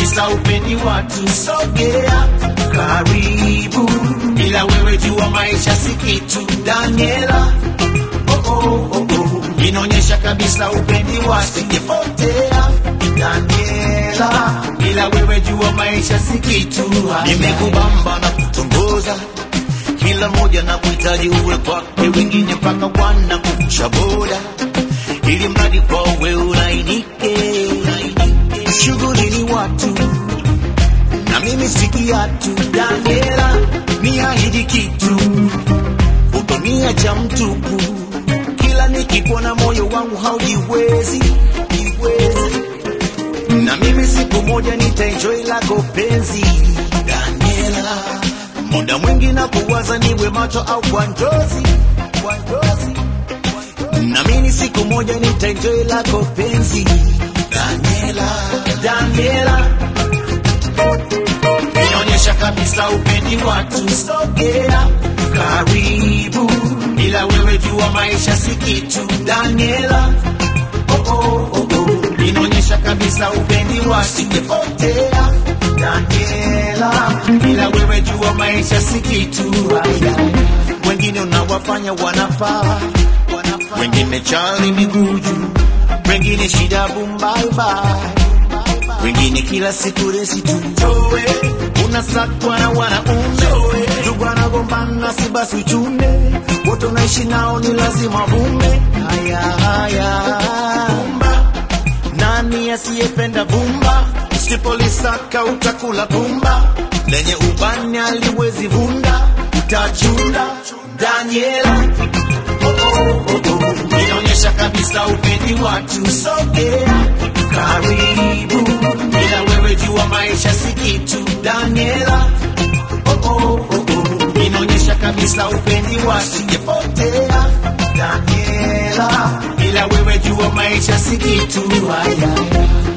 kabisa upendi watu sogea karibu bila wewe jua maisha si kitu daniela oh, oh, oh, oh. inaonyesha kabisa upendi watu singepotea daniela bila wewe jua maisha si kitu nimekubamba na kutongoza kila mmoja na kuhitaji uwe kwake wengine mpaka wana kuvusha boda ili mradi kwawe ulainike shughuli ni watu na mimi si kiatu daniela ni ahidi kitu utonia cha mtupu kila nikipona moyo wangu haujiwezi jiwezi na mimi siku moja nitaenjoy lako penzi daniela muda mwingi na kuwaza niwe macho au kwa njozi kwa njozi na mimi siku moja nitaenjoy lako penzi Daniela, Daniela inaonyesha kabisa upendi watu sogea karibu bila wewe jua maisha si kitu Daniela oh, oh, oh, oh. inaonyesha kabisa upendi watu singepotea Daniela bila wewe jua maisha si kitu Aya. wengine unawafanya wanafaa wengine chali miguu juu wengine shida bumbaiba wengine kila siku resi tu Joe, unasakwa na wanaume ndugu anagombana si basi uchune wote unaishi nao ni lazima vume haya haya bumba nani asiyependa bumba usipolisaka utakula bumba lenye ubani aliwezi vunda utachunda daniela oh, oh, oh, oh. inaonyesha kabisa upendi watu sogea karibu bila wewe jua maisha si kitu daniela oh, oh, oh, oh. inaonyesha kabisa upendi watu singepotea daniela bila wewe jua maisha si kitu haya